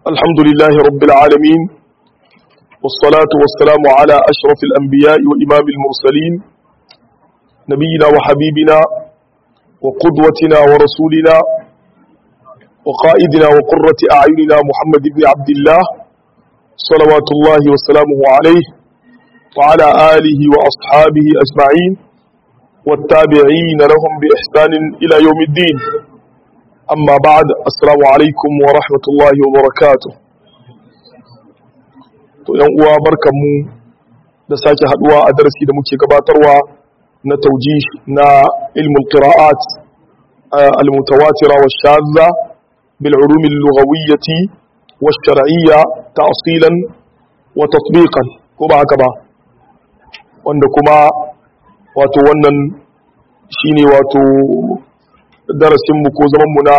الحمد لله رب العالمين والصلاة والسلام على أشرف الأنبياء وإمام المرسلين نبينا وحبيبنا وقدوتنا ورسولنا وقائدنا وقرة أعيننا محمد بن عبد الله صلوات الله وسلامه عليه وعلى آله وأصحابه أجمعين والتابعين لهم بإحسان إلى يوم الدين أما بعد السلام عليكم ورحمة الله وبركاته to yan uwa barkanmu da sake haduwa a darasi da muke gabatarwa na tauji na ilmul qira'at al-mutawatira wa shadza bil ulum al-lughawiyyah wa shar'iyya ta'silan wa tatbiqan ko ba haka ba wanda kuma wato wannan shine wato darasinmu ko zamanmu na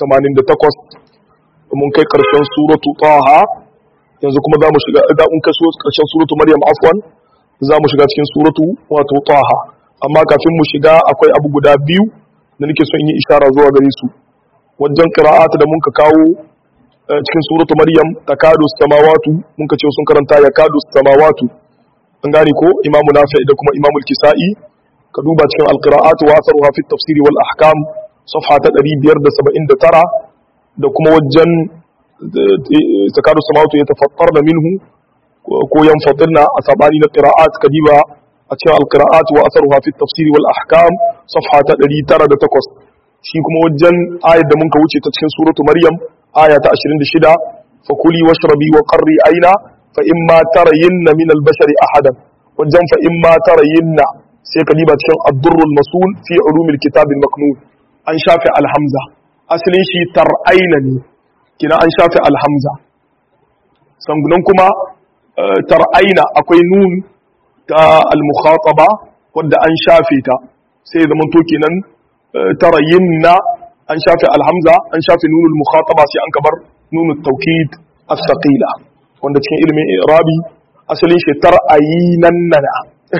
88 mun kai karshen suratu taha yanzu kuma za mu shiga da mun kai karshen suratu maryam afwan za mu shiga cikin suratu wato taha amma kafin mu shiga akwai abu guda biyu da nake son yi ishara zuwa gare su wajen qira'at da mun ka kawo cikin suratu maryam takadu samawatu mun ka ce sun karanta yakadu samawatu an gane ko imamu nafi da kuma imamu kisa'i ka duba cikin alqira'at wa atharuha fi tafsiri wal ahkam safha ta 579 da kuma wajen zakatu samawatu ya tafattar da minhu ko yan fadilna a sabani na qira'at kadiba a cikin alqira'at wa atharuha fi tafsiri wal ahkam safha ta 908 shi kuma wajen ayat da mun ka wuce ta cikin suratu maryam aya ta 26 fakuli washrabi wa qarri aina fa imma tarayinna min al-bashari ahadan wajen fa imma tarayinna sai ka diba cikin ad-durrul masul fi ulumil kitab al-maknun an shafi alhamza asalin shi tar'aina ne kina an shafi alhamza sangunan kuma tar'aina akwai nun ta al-mukhataba wadda an shafe ta sai zama to kenan tarayinna an shafi alhamza an shafi nunul mukhataba sai an kabar nunut tawkid as-saqila wanda cikin ilimin irabi asalin shi tar'ayinan nana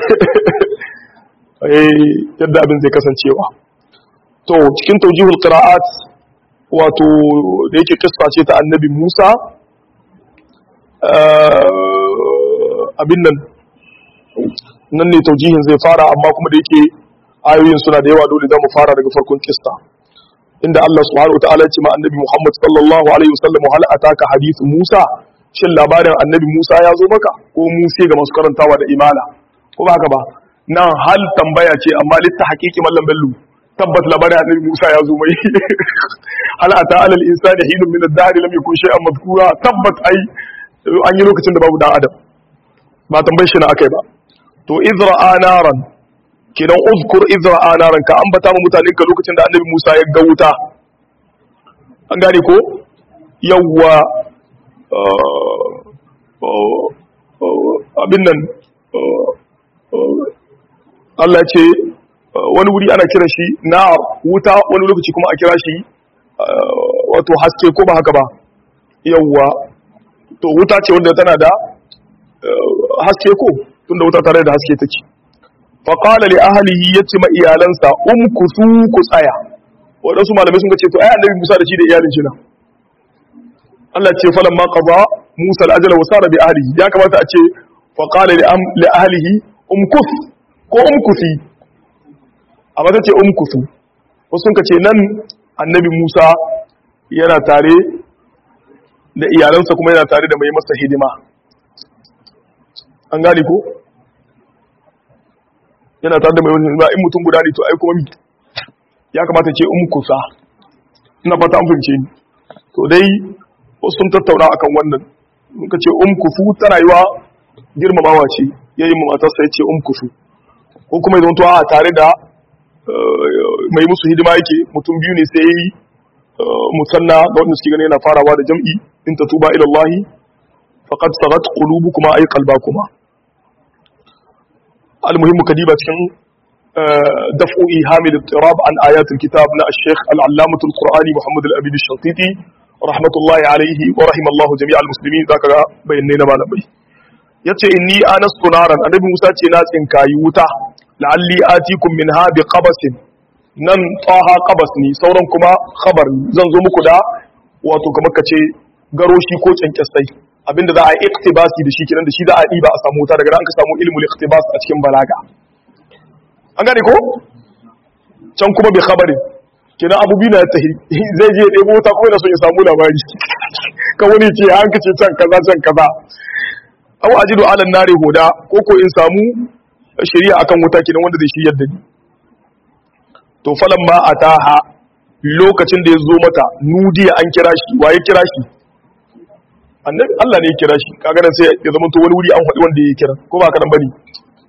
yadda abin zai kasancewa to cikin taujihul qira'at wato da yake kissa ce ta annabi Musa abin nan nan ne taujihin zai fara amma kuma da yake ayoyin suna da yawa dole za mu fara daga farkon kissa inda Allah subhanahu wataala ya ce ma annabi Muhammad sallallahu alaihi wasallam hal ataka hadithu Musa shin labarin annabi Musa ya zo maka ko Musa ga masu karantawa da imala ko ba haka ba nan hal tambaya ce amma litta haƙiƙi mallam bello tabbat labarin annabi Musa ya zo mai hal ata alal insani hinun min ad-dahr lam yakun shay'an madhkura tabbat ai an yi lokacin da babu dan adam ba tambayar shi na akai ba to izra naran kidan uzkur izra naran ka ambata mu mutanen ka lokacin da annabi Musa ya ga wuta an gane ko yawwa abin nan Allah ce wani wuri ana kira shi na wuta wani lokaci kuma a kira shi wato haske ko ba haka ba yawwa to wuta ce wanda tana da haske ko tunda wuta tare da haske take fa qala li ahlihi yace ma iyalansa umkusu ku tsaya wadansu malamai sun ce to ai annabi Musa da shi da iyalin shi na Allah ce falamma qada Musa al-ajala wa sara bi ahlihi ya kamata a ce fa qala li ahlihi umkus ko umkusi amma ta ce umkusu wasu ka ce nan annabi musa yana tare da iyalansa kuma yana tare da mai masa hidima an gane ko yana tare da mai masa hidima in mutum guda ne to ai kuma ya kamata ce umkusa ina fata an fince ni to dai wasu sun tattauna akan wannan ka ce umkusu ta rayuwa girmamawa ce yayin matarsa ya ce umkusu ko kuma idan tuwa tare da mai musu hidima yake mutum biyu ne sai yi musanna ga wanda suke gani yana farawa da jam'i in ta tuba ila Allah faqad sagat qulubukuma ay qalbakuma almuhimmu kadiba cikin daf'u ihamil ittirab an ayat alkitab na al-shaykh al-allamah al-qur'ani Muhammad al-Abid al-Shatiti rahmatullahi alayhi wa rahimallahu jami' al-muslimin zaka ga bayanai na malamai yace inni anastu naran annabi Musa ce na tsinkayi wuta la'alli atikum minha bi qabasin nan taha qabas ne sauran kuma khabar zan zo muku da wato kamar kace garoshi ko kyankyasai abinda za a yi iktibasi da shi kenan da shi za a ɗiba a samu wuta daga nan ka samu ilmul iktibas a cikin balaga an gane ko can kuma bai khabarin kenan abu biyu na tahi zai je ɗebo wuta kuma yana son ya samu labari ka wani ce an kace can kaza can kaza aw ajidu ala nari hoda ko ko in samu shari'a akan wuta kenan wanda zai shiryar da ni to falan ma ataha lokacin da ya zo mata nudiya an kira shi waye kira shi annabi Allah ne ya kira shi kaga nan sai ya zama to wani wuri an faɗi wanda ya kira ko ba ka nan bane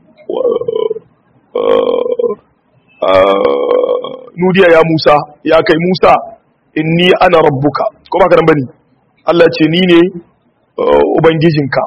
nudiya ya Musa ya kai Musa inni ana rabbuka ko ba ka nan bane Allah ce ni ne ubangijinka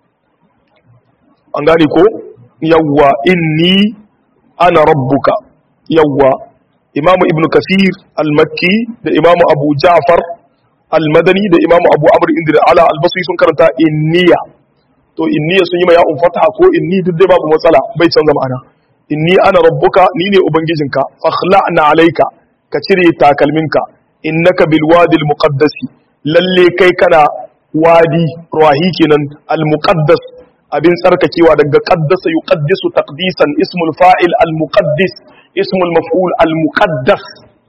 an gane ko yawwa inni ana rabbuka yawwa imamu ibnu kasir al-makki da imamu abu ja'far al-madani da imamu abu amr inda ala al-basri sun karanta inniya to inniya sun yi ma ya'un fataha ko inni duk dai babu matsala bai canza ma'ana inni ana rabbuka ni ne ubangijinka fakhla'na alayka ka cire takalminka innaka bil wadi al-muqaddas lalle kai kana wadi rahi kenan al-muqaddas abin tsarkakewa daga qaddasa yuqaddisu taqdisan ismul fa'il al-muqaddis ismul maf'ul al-muqaddas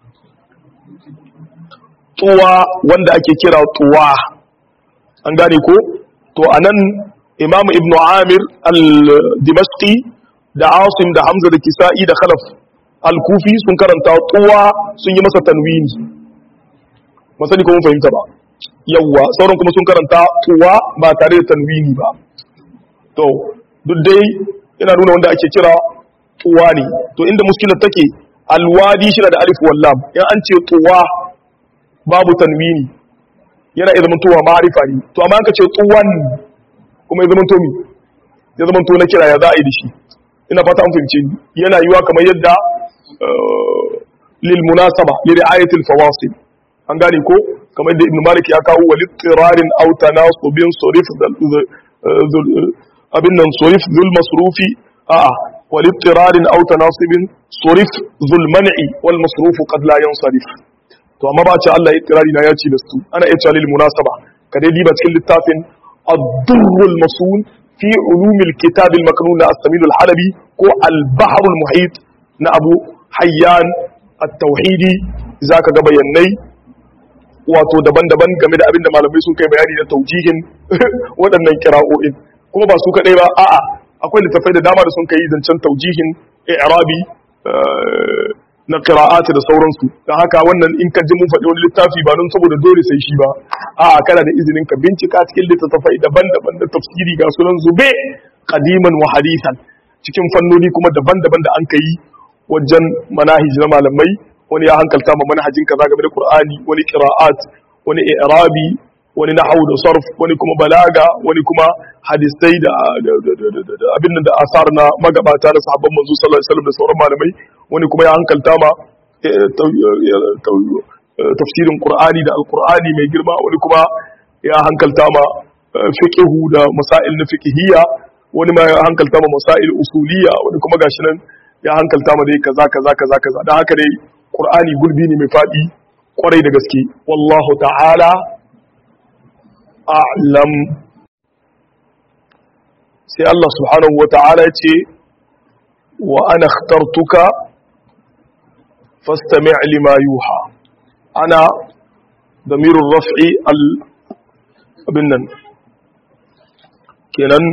tuwa wanda ake kira tuwa an gane ko to anan imam ibnu amir al-dimashqi da asim da hamza da kisa'i da khalaf al-kufi sun karanta tuwa sun yi masa tanwini masani ko mun fahimta ba yawwa sauran kuma sun karanta tuwa ba tare da tanwini ba to duk dai yana nuna wanda ake kira tuwa ne to inda muskilar take alwadi shi da alif wallam in an ce tuwa babu tanwini yana iya zamantowa ma'arifa ne to amma ka ce tuwan kuma ya zamanto mi ya zamanto na kira ya za a yi da shi ina fata an fahimce ni yana yiwa kamar yadda lil munasaba li ri'ayatil fawasil an gane ko kamar yadda ibn malik ya kawo wa littirarin aw tanasubin surif abin nan surif zul masrufi a'a والاضطرار او تناصب صرف ذو المنع والمصروف قد لا ينصرف to amma ba ce Allah ittirari na ya ce da su ana iya cewa lil munasaba ka dai diba cikin littafin ad-durr al-masun fi ulum al-kitab al-maknun na as-samin al-halabi ko al-bahr al-muhit na Abu Hayyan at-tauhidi zaka ga bayanai wato daban-daban game da abinda malamai sun kai bayani da taujihin waɗannan kira'o'in kuma ba su kadai ba a'a akwai littafai da dama da sun kai zancen taujihin i'rabi na qira'ati da sauransu dan haka wannan in ka ji mun faɗi wani littafi ba don saboda dole sai shi ba a'a kana da izinin ka bincika cikin littattafai daban-daban da tafsiri ga sunan zube qadiman wa hadisan cikin fannoni kuma daban-daban da an kai wajen manahij na malamai wani ya hankalta ma manhajin kaza game da Qur'ani wani qira'at wani i'rabi wani nahwu da sarf wani kuma balaga wani kuma hadisai da abin da asar na magabata da sahabban manzo sallallahu alaihi wasallam da sauran malamai wani kuma ya hankalta ma tafsirin qur'ani da alqur'ani mai girma wani kuma ya hankalta ma fiqhu da masail na fiqhiyya wani ma ya hankalta ma masail usuliyya wani kuma gashi nan ya hankalta ma dai kaza kaza kaza kaza dan haka dai qur'ani gulbi ne mai fadi kwarai da gaske wallahu ta'ala a'lam sai Allah subhanahu wa ta'ala ce wa ana ikhtartuka fastami' lima yuha ana damirur raf'i al abin nan kenan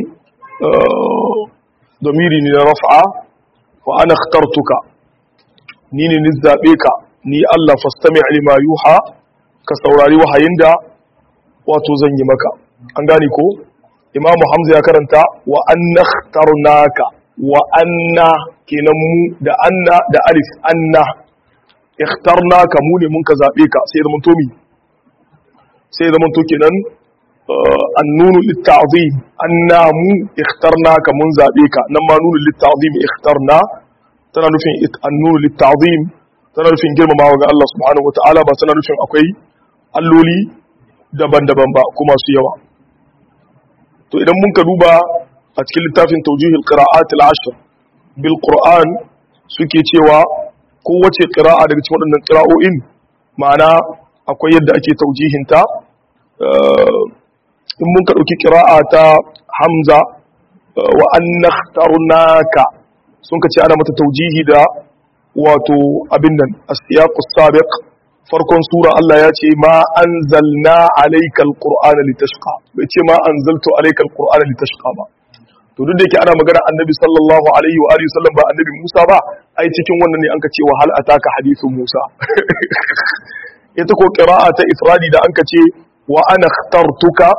damiri ne na raf'a wa ana ikhtartuka ni ne ni zabe ka ni Allah fastami' lima yuha ka saurari wahayin da wato zan yi maka an gane ko imamu hamza ya karanta wa anna ikhtarnaka wa anna kenan mu da anna da alif anna ikhtarnaka mu ne mun ka zabe ka sai zaman to mi sai zaman to kenan annunu litta'zim anna mu ikhtarnaka mun zabe ka nan ma nunu litta'zim ikhtarna tana nufin annunu litta'zim tana nufin girmamawa ga Allah subhanahu wataala ba tana nufin akwai alloli daban-daban ba kuma su yawa to idan mun ka duba a cikin littafin taujihil qira'at al-ashr bil qur'an suke cewa kowace qira'a daga cikin waɗannan qira'o'in ma'ana akwai yadda ake taujihinta in mun ka ɗauki ƙira'a ta hamza wa an nakhtarnaka sun ka ce ana mata taujihi da wato abin nan as-siyaqus sabiq farkon sura Allah ya ce ma anzalna alayka alqur'ana litashqa bai ce ma anzaltu alayka alqur'ana litashqa ba to duk da yake ana magana annabi sallallahu alaihi wa alihi wasallam ba annabi Musa ba ai cikin wannan ne an ka ce wa hal ataka hadithun Musa ita ko qira'a ta ifradi da an ka ce wa ana ikhtartuka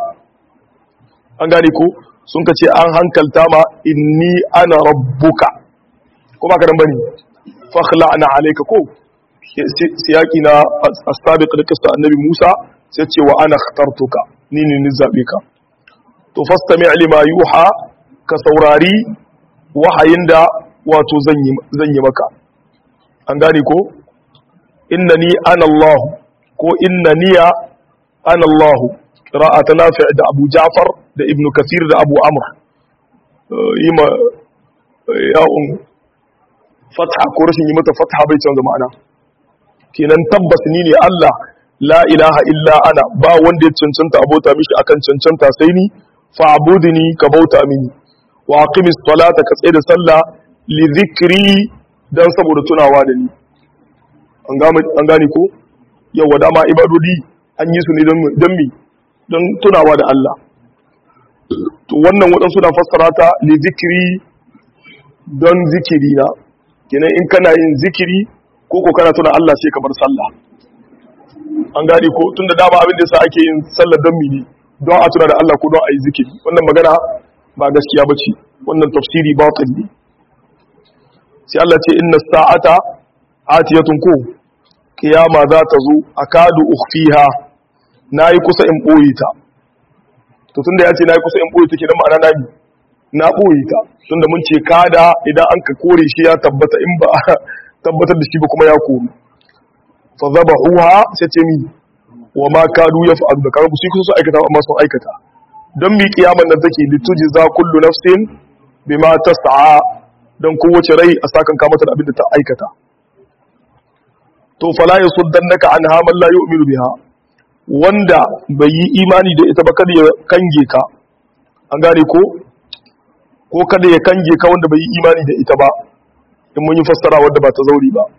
an gane ko sun ka ce an hankalta ma inni ana rabbuka ko ba ka dan bane fakhla'na alayka ko siyaki na astabiq da kasta annabi Musa sai ce wa ana ikhtartuka ni ne ni zabe ka to fastami' lima yuha ka saurari wahayin da wato zan yi maka an gane ko innani ana Allah ko innaniya ana Allah qira'a ta nafi da Abu Ja'far da Ibn Kathir da Abu Amr yima ya'un fatha ko rashin yi mata fatha bai canza ma'ana kenan tabbas ni ne Allah la ilaha illa ana ba wanda ya cancanta abota mishi akan cancanta sai ni fa'budni ka bauta mini wa aqimis salata ka tsaye da sallah li dhikri dan saboda tunawa da ni an gane an gane ko yawa dama ibadodi an yi su ne don mi don tunawa da Allah to wannan waɗansu na fassara ta li dhikri don zikiri na kenan in kana yin zikiri ko ko kana tuna Allah sai ka bar sallah an gane ko tunda dama abin da yasa ake yin sallar don mini don a tuna da Allah ko don a yi zikiri wannan magana ba gaskiya ba ce wannan tafsiri batil ne sai Allah ce inna sa'ata atiyatun ko kiyama za ta zo akadu ukhfiha nayi kusa in boye ta to tunda ya ce nayi kusa in boye ta kenan ma'ana na na boye ta tunda mun ce kada idan an ka kore shi ya tabbata in ba tabbatar da shi ba kuma ya koru fa zabahuha sai ce mi wa ma kadu yaf'alu da kaga su kusa su aikata amma sun aikata don mi kiyaman nan take lituji za kullu nafsin bima tas'a don kowace rai a sakan ka mata da abin da ta aikata to fala yasuddannaka anha man la yu'minu biha wanda bai yi imani da ita ba kada ya kange ka an gane ko ko kada ya kange ka wanda bai yi imani da ita ba in mun yi fassara wanda ba ta zauri ba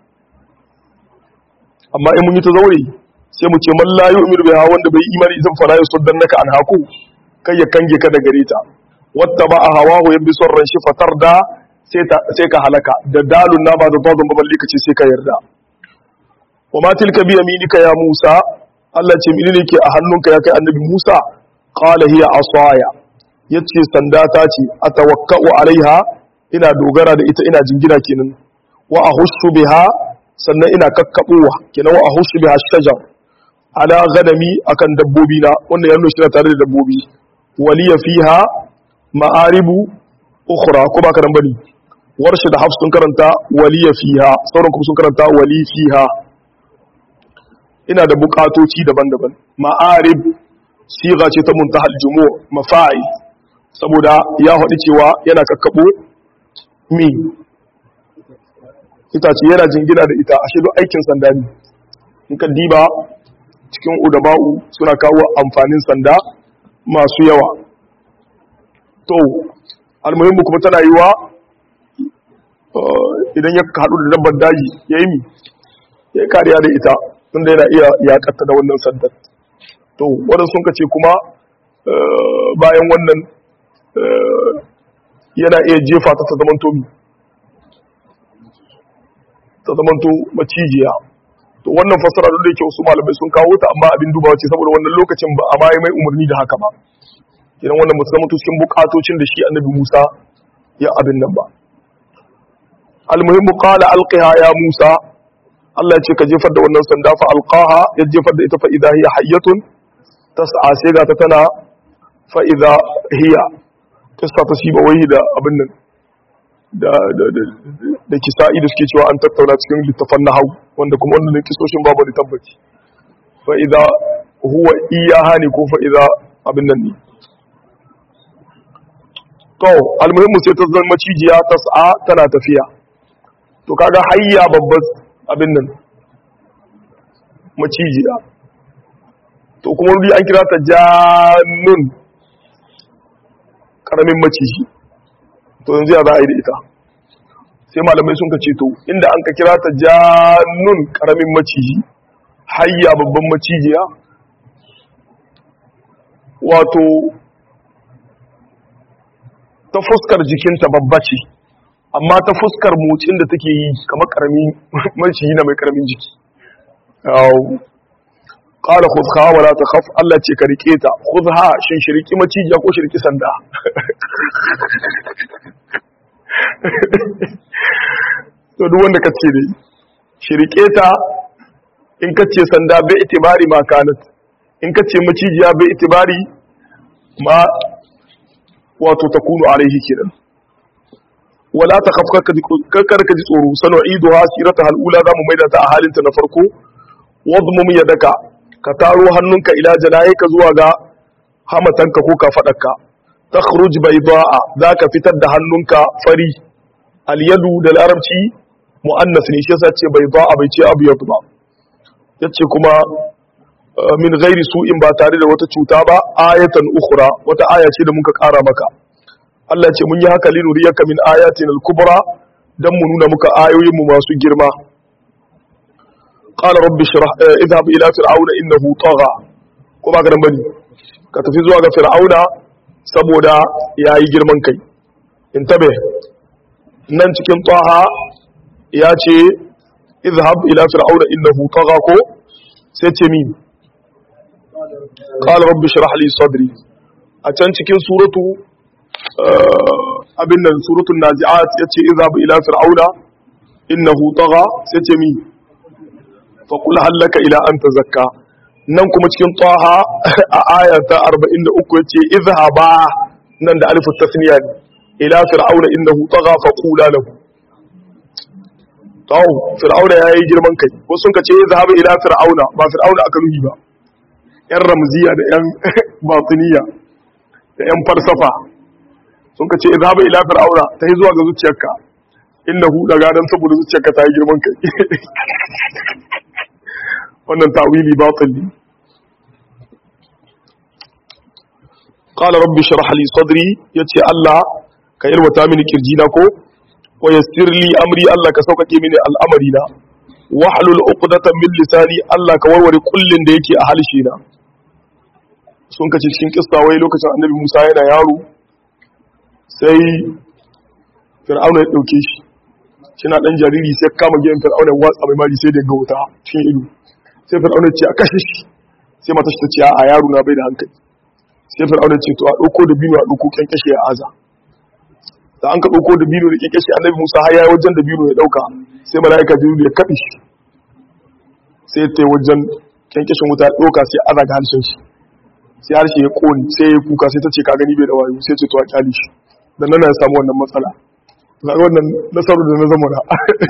amma in mun yi ta zauri sai mu ce man la yu'minu biha wanda bai yi imani idan fala yasuddannaka anha ko kai ya kange ka da gare ta wata ba a hawahu ya bi son ranshi fatar da sai ka halaka da dalun na ba da bazon baballi ka ce sai ka yarda wa ma tilka bi yaminika ya Musa Allah ce mini ne ke a hannunka ya kai annabi Musa qala hiya asaya yace sanda ta ce atawakkau alaiha ina dogara da ita ina jingina kenan wa ahushu biha sannan ina kakkabuwa kenan wa ahushu biha shajar ala ganami akan dabbobi na wannan ya nuna shi tare da dabbobi waliya fiha ma'aribu ukhra ko ba karan bane warshi da hafs sun karanta waliya fiha sauran kuma sun karanta wali fiha ina da bukatoci daban-daban ma'arib siga ce ta muntahal jumu' mafa'i saboda ya haɗu cewa yana kakkabo mi itace yana jingina da ita ashe duk aikin sanda ne in ka diba cikin udaba'u suna kawo amfanin sanda masu yawa to almuhimmu kuma tana yi wa idan ya haɗu da dabbar daji ya yi mi ya yi kariya da ita tunda yana iya yaƙatta da wannan sandar to waɗansu sun ce kuma bayan wannan yana iya jefa ta ta zamanto mi ta zamanto macijiya to wannan fassara duk da yake wasu malamai sun kawo ta amma abin dubawa ce saboda wannan lokacin ba a ma mai umarni da haka ba idan wannan mutu zama cikin bukatocin da shi annabi Musa ya abin nan ba almuhimmu qala alqiha ya Musa Allah ya ce ka jefar da wannan sanda fa alqaha ya jefar da ita fa idha hiya hayyatun tas'a sai ga ta tana fa idha hiya kissa ta shiba wai da abin nan da da da da kisa'i da suke cewa an tattauna cikin littafan nahau wanda kuma wannan kisoshin babu da tabbaci fa idha huwa iyaha ne ko fa idha abin nan ne to almuhimmu sai ta zama macijiya ta sa'a tana tafiya to kaga hayya babban abin nan macijiya to kuma wuri an kira ta jannun karamin maciji to yanzu ya za a yi da ita sai malamai sun ka ce to inda an ka kira ta jannun karamin maciji hayya babban macijiya wato ta fuskar jikinta babba ce amma ta fuskar motsin da take yi kamar karamin maciji na mai karamin jiki qala khudha wa la takhaf Allah ce ka rike ta khudha shin shiriki macijiya ko shiriki sanda to duk wanda kace dai shirike ta in kace sanda bai itibari ma kanat in kace macijiya bai itibari ma wato takunu alaihi kiran wala takhaf kakar ka ji tsoro sanu'iduha sirata halula zamu maida ta a halinta na farko wadmum yadaka ka taro hannunka ila janayika zuwa ga hamatanka ko kafadarka takhruj bayda'a zaka fitar da hannunka fari al-yadu da larabci muannas ne shi yasa ce bayda'a bai ce abu yadu ba yace kuma min ghairi su'in ba tare da wata cuta ba ayatan ukhra wata aya ce da muka kara maka Allah ce mun yi haka linuriyaka min ayatin al-kubra dan mu nuna muka ayoyin mu masu girma qala rabbi shrah idhhab ila fir'auna innahu tagha ko ba ka dan bane ka tafi zuwa ga fir'auna saboda yayi girman kai intabe nan cikin taha ya ce idhhab ila fir'auna innahu tagha ko sai ce min qala rabbi shrah li sadri a can cikin suratu abin nan suratul nazi'at yace idhhab ila fir'auna innahu tagha sai ce min fa qul halaka ila an tazakka nan kuma cikin taha a aya ta 43 yace idhhaba nan da alifu tasniya ne ila fir'auna innahu tagha fa qula lahu tawo fir'auna yayi girman kai wasu sun kace idhhab ila fir'auna ba fir'auna aka nuhi ba yan ramziya da yan batiniya da yan falsafa sun ka ce izhaba ila fir'auna ta yi zuwa ga zuciyarka innahu daga dan saboda zuciyarka ta yi girman kai wannan tawili batil ne qala rabbi shrah li sadri yace Allah ka yalwata mini kirjina ko wa yassir li amri Allah ka sauƙaƙe mini al'amari na wahlul uqdatan min lisani Allah ka warware kullin da yake a halshi na sun kace cikin kissa wai lokacin annabi Musa yana yaro sai fir'auna ya ɗauke shi shina ɗan jariri sai kama gidan fir'auna watsa mai mari sai da ga wuta cikin ido sai fir'auna ce a kashe shi sai mata shi ta ce a yaro na bai da hankali sai fir'auna ce to a ɗauko da bino a ɗauko kyankyashe a aza da an ka ɗauko da bino da kyankyashe annabi musa har ya wajen da bino ya ɗauka sai mala'ika jibril ya kaɗe shi sai ta wajen kyankyashin wuta ya ɗauka sai aza ga harshen shi sai harshe ya ƙone sai ya kuka sai ta ce ka gani bai da wayo sai ce to a kyale shi da nan ya samu wannan matsala ga wannan nasarar da na zama na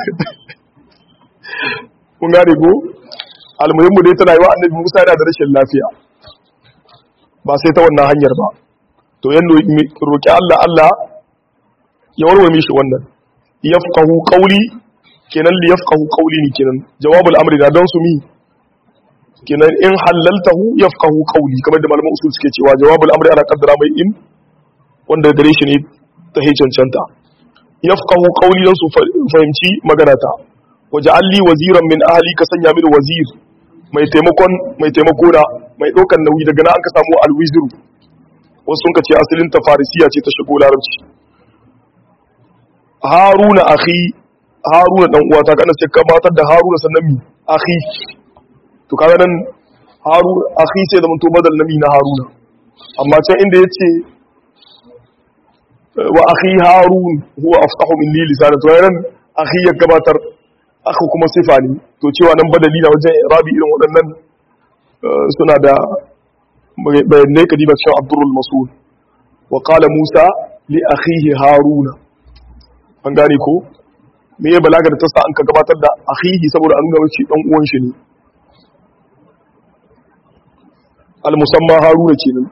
kun gane ko almuhimmu dai tana yi wa annabi musa yana da rashin lafiya ba sai ta wannan hanyar ba to yan roƙi allah allah ya warware mishi wannan yafqahu qawli kenan li yafqahu qawli ne kenan jawabul amri da don su mi kenan in halaltahu yafqahu qawli kamar da malaman usul suke cewa jawabul amri ana kaddara mai in wanda gare shi ne ta hi cancanta yafqahu qawli dan su fahimci magana ta waja'alli waziran min ahli ka sanya mini wazir mai taimakon mai taimako na mai dokan nauyi daga nan an ka samu alwizru wasu sun ka ce asalin ta farisiya ce ta shigo larabci haruna akhi haruna dan uwa ta kana sai kamatar da haruna sannan mi akhi to kaga nan haruna akhi sai da mun to badal nami na haruna amma can inda yace wa akhi harun huwa afsahu minni lisana to yaran akhi ya gabatar akhu kuma sifa ne to cewa nan badali na wajen rabi irin waɗannan suna da bayanai kadiba cikin abdurul masul wa qala musa li akhihi haruna an gane ko me ya balaga da ta sa an ka gabatar da akhihi saboda an gaba shi dan uwan shi ne al musamma haruna kenan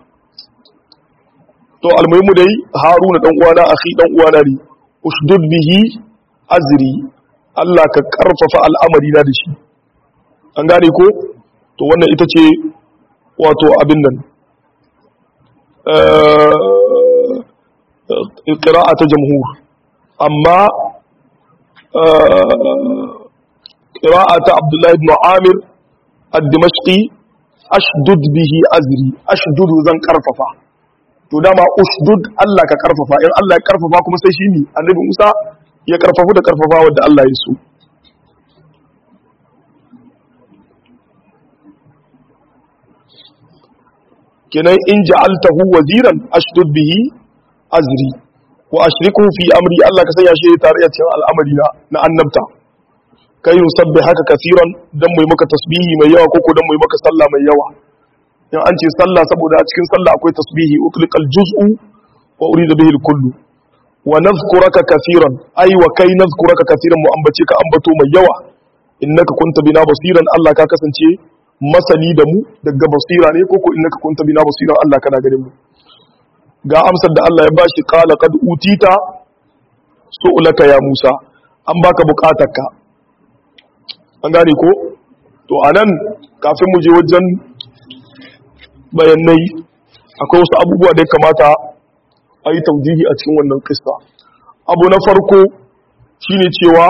to almuhimu dai haruna dan uwana akhi dan uwana ne usdud bihi azri Allah ka karfafa al'amari na da shi an gane ko to wannan ita ce wato abin nan ƙira'a ta jamhur amma ƙira'a ta abdullahi ibn amir ad-dimashqi ashdud bihi azri ashdudu zan karfafa to dama ushdud Allah ka karfafa in Allah ya karfafa kuma sai shi ne annabi Musa ya karfafu da karfafa wanda Allah ya so kenan in ja'altahu waziran ashdud bihi azri wa ashriku fi amri Allah ka sanya shi tare a cikin al'amari na na annabta kai nusabbi haka kasiran dan mu maka tasbihi mai yawa koko dan mu maka sallah mai yawa in an ce sallah saboda a cikin sallah akwai tasbihi utliqal juz'u wa urida bihi al-kullu wa nadhkuraka kasiran ai wa kai nadhkuraka kasiran mu ambace ka ambato mai yawa innaka kunta bina basiran Allah ka kasance masani da mu daga basira ne koko innaka kunta bina basiran Allah kana ganin mu ga amsar da Allah ya bashi qala qad utita su'laka ya Musa an baka bukatarka an gane ko to anan kafin mu je wajen bayanai akwai wasu abubuwa da ya kamata a yi taujihi a cikin wannan kista abu na farko shine cewa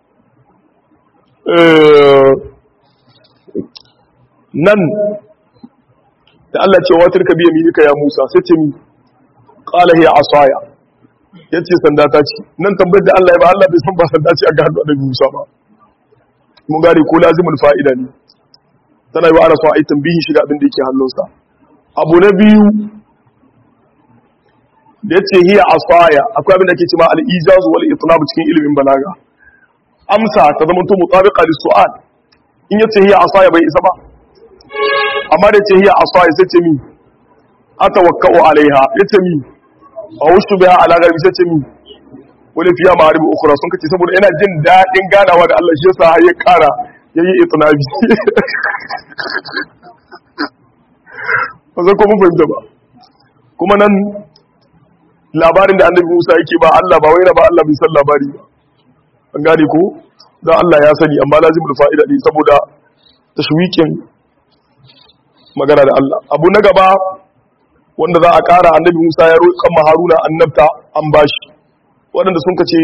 nan da Allah ce watar ka biya milika ya Musa sai ce mi qala hiya asaya yace sanda ta ce nan tambayar da Allah ya ba Allah bai san ba sanda ce a ga hannu da Musa ba mun gane ko lazimul fa'ida ne tana yi wa ana so a yi tambihin shiga abin da yake hannunsa abu na biyu da yace hiya asaya akwai abin da ake cewa al-ijaz wal itlab cikin ilimin balaga amsa ta zama to mutabiqa lis su'al in yace hiya asaya bai isa ba amma da ce hiya asaya sai ce mi atawakkau alaiha yace mi awushu biha ala garbi sai ce mi wani fiya ma'aribu ukhra sun kace saboda ina jin dadin ganawa da Allah shi yasa har ya kara yayi itnabi ba zai kuma fahimta ba kuma nan labarin da annabi Musa yake ba Allah ba wai ba Allah bai san labari ba an gane ko dan Allah ya sani amma lazimul fa'ida ne saboda tashwikin magana da Allah abu na gaba wanda za a ƙara annabi Musa ya roƙa Haruna annabta an bashi waɗanda sun kace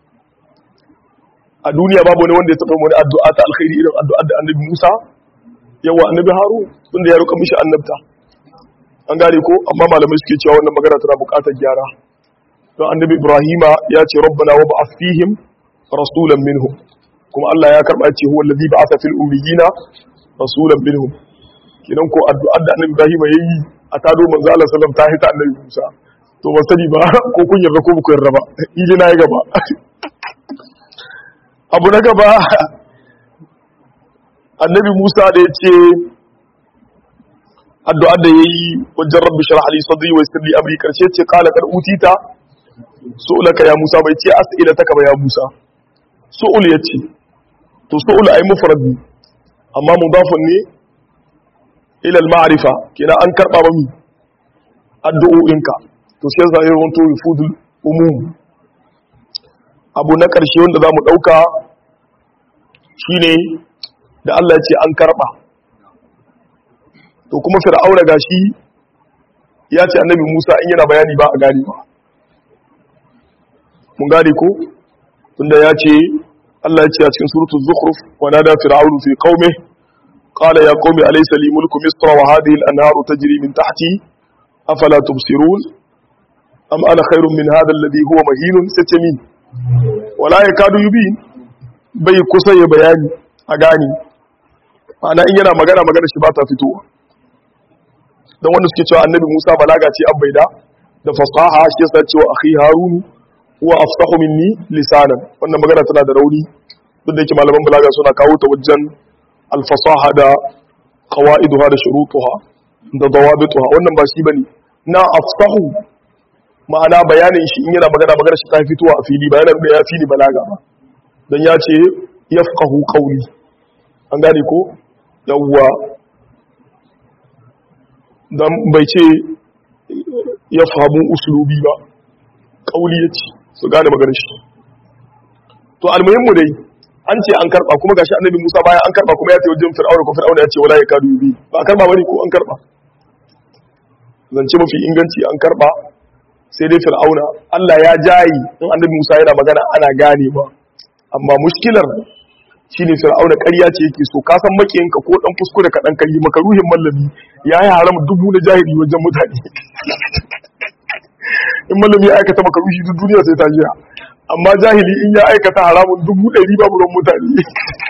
a duniya babu wani wanda ya taɓa wani addu'a ta alkhairi irin addu'ar da annabi Musa yawa annabi Harun tunda ya roƙa mishi annabta an gane ko amma malamai suke cewa wannan magana tana buƙatar gyara don annabi Ibrahima ya ce rabbana wa ba'ath fihim rasulan minhum kuma Allah ya karba ce huwa allazi ba'atha fil ummiyina rasulan minhum kinan ko addu'ar da annabi Ibrahima yayi a tado manzo Allah sallallahu ta hita annabi Musa to ba sani ba ko kun yarda ko ku yarda ba idi na yi gaba abu na gaba annabi Musa da yace addu'ar da yayi wajen rabbi shrah li sadri wa yassir li amri karshe ce qala kad utita su'laka ya Musa bai ce as'ilataka ba ya Musa su'ul yace to su'ul ay mufrad amma mudafun ne ila al-ma'rifa kina an karba ba mi addu'o'inka to sai zai wanto yufudul umum abu na karshe wanda zamu dauka shine da Allah ya ce an karba to kuma fir'auna gashi ya ce annabi Musa in yana bayani ba a gani ba mun gane ko tunda ya ce Allah ya ce a cikin suratul zukhruf wa nada fir'aunu fi qaumihi qala ya qaumi alaysa li mulku misra wa hadhihi al-anharu tajri min tahti afala tubsirun am ana khairun min hadha alladhi huwa mahinun satami wala yakadu yubin bai kusa ya bayani a gani ma'ana in yana magana magana shi ba ta fitowa don wanda suke cewa annabi Musa balaga ce an baida da fasaha shi yasa cewa akhi harunu huwa afsahu minni lisanan wannan magana tana da rauni duk da yake malaman balaga suna kawo ta wajen alfasaha da qawaiduha da shurutuha da dawabituha wannan ba shi bane na afsahu ma'ana bayanin shi in yana magana magana shi ta fitowa a fili bayanan da ya fili balaga ba dan ya ce yafqahu qawli an gane ko yawwa dan bai ce yafhamu uslubi ba qawli yace su gane maganar shi to almuhimmu dai an ce an karba kuma gashi annabi Musa bayan an karba kuma ya ce wajen Fir'auna ko Fir'auna ya ce wala yakadu yubi ba a karba bane ko an karba zance mafi inganci an karba sai dai fir'auna Allah ya jayi in annabi Musa yana magana ana gane ba amma mushkilar shine fir'auna ƙarya ce yake so ka san makiyinka ko dan kuskure ka dan kai maka ruhin mallami yayi haram dubu na jahili wajen mutane in mallami ya aikata maka ruhi duk duniya sai ta jira amma jahili in ya aikata haramun dubu ɗari babu ran mutane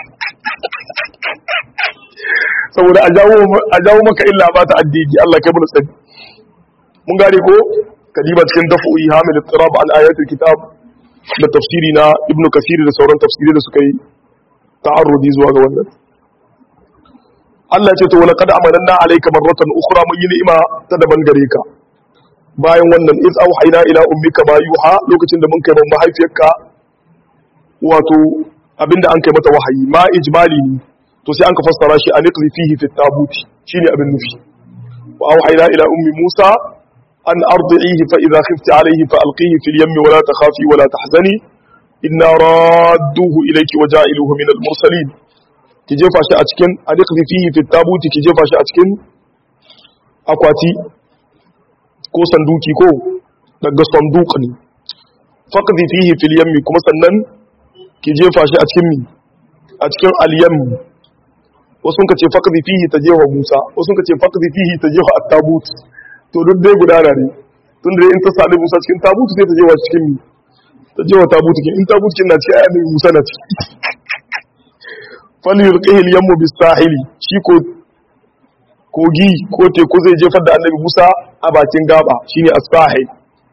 saboda a jawo maka illa ba ta addini Allah kai mun tsari mun gane ko kadiba cikin daf'u'i hamil ittirab an ayatul kitab da tafsiri na ibnu kasir da sauran tafsiri da suka yi ta'arrudi zuwa ga wannan Allah ya ce to wala qad amanna alayka marratan ukhra mun yi ni'ima ta daban gare ka bayan wannan iz auhayna ila ummika ma yuha lokacin da mun kai mun mahaifiyarka wato abinda an kai mata wahayi ma ijmali ne to sai an ka fassara shi an iqzi fihi fi tabuti shine abin nufi wa auhayna ila ummi musa an ardihi fa idha khifti alayhi fa alqihi fil yammi wa la takhafi wa la tahzani inna radduhu ilayki wa ja'iluhu min al mursalin ki jefa shi a cikin an iqzi fihi fi tabuti ki jefa shi a cikin akwati ko sanduki ko daga sanduk ne faqdi fihi fil yammi kuma sannan ki jefa shi a cikin mi a cikin al-yam wasu ka ce faqdi fihi tajewa Musa wasu ka ce faqdi fihi tajewa at-tabut to duk dai gudana ne tun da in ta sadu Musa cikin tabut sai ta jewa cikin mi tajewa tabut kin in tabut kin na ci ayi Musa na ci fal yulqihi al-yammu bis-sahili shi ko kogi ko teku zai jefar da annabi Musa a bakin gaba shine as-sahil